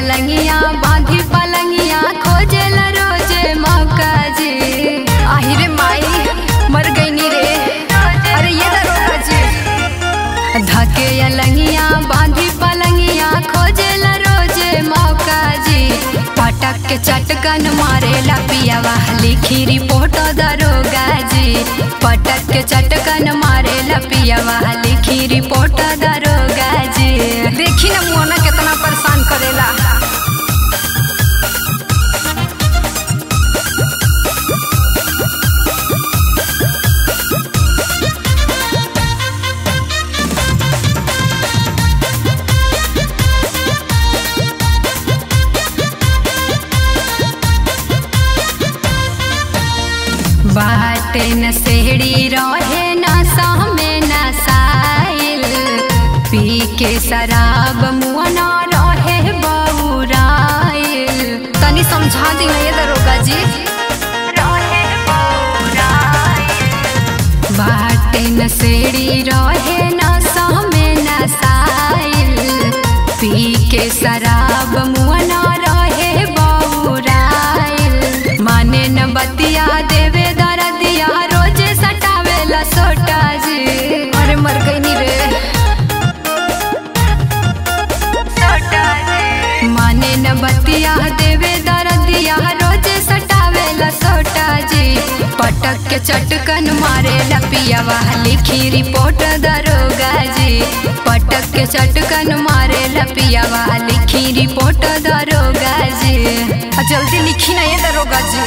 अलंगिया बांधी पलंगिया खोजेल रोजे मौका जी आहिरे माई मर गईनी रे अरे ये दरोगा जी धके अलंगिया बांधी पलंगिया खोजेल रोजे मौका जी पटक के चटकन मारेला पियावा लिखी रिपोर्ट दरोगा जी पटक के चटकन मारेला पियावा लिखी रिपोर्ट दरोगा जी देखी ना मोना कितना परेशान करेला बाटे न सेड़ी रहे न सामे न साइल पी के शराब मुआ न रहे बौराइल तनी समझा दी ना ये दरोगा जी बाटे न सेड़ी रहे न सामे न साइल पी के शराब मुआ न रहे बौराइल माने न बतिया देवे दरदिया रोजे सटावेला सोटा जी अरे मर गई नी रे माने न बतिया देवे दरदिया रोजे सटावेला सोटा जी पटक के चटकन मारे लपियावा लिखी रिपोर्ट दरोगा जी पटक के चटकन मारे लपियावा लिखी रिपोर्ट दरोगा जी आ, जल्दी लिखी ना ये दरोगा जी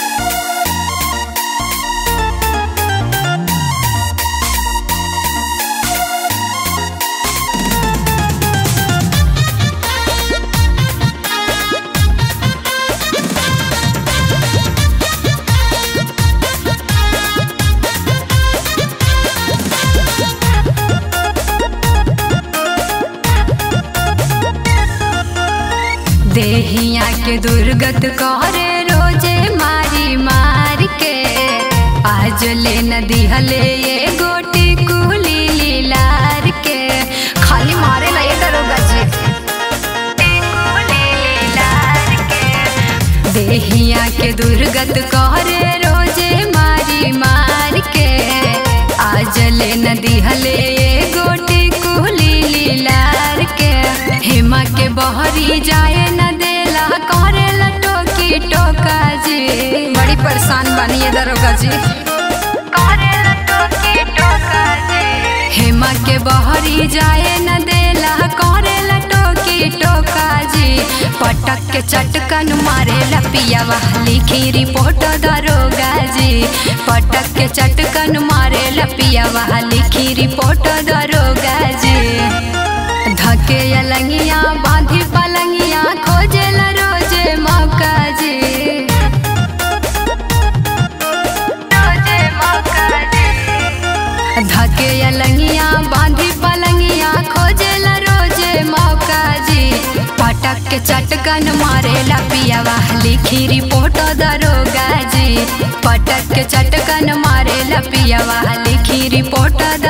देहिया के दुर्गत करे रोजे मारी मार के आज ले न दिहले ये गोटी कुली लीलार के खाली मारे ला ये दरोगा जी देहिया के दुर्गत करे रोजे मारी मार के आज ले न दिहले ये गोटी कुली लीलार के हेमा के बहरी जाए न देला करे ला टोकी टोका जी बड़ी परेशान बनी ये दरोगा जी हेमा के बहरी जाए न देला करे ला टोकी टोका जी पटक के चटकन मारे ला पियावा लिखी रिपोर्ट दरोगा जी पटक के चटकन मारे ला पियावा लिखी रिपोर्ट दरोगा जी धके अलंगिया बांधी पलंगिया खोजेल रोजे मौका जी धके अलंगिया बांधी पलंगिया खोजेल रोजे मौका जी पटक के चटकन मारे ला पियावा लिखी रिपोर्ट दरोगा जी पटक के चटकन मारे ला पियावा लिखी रिपोर्ट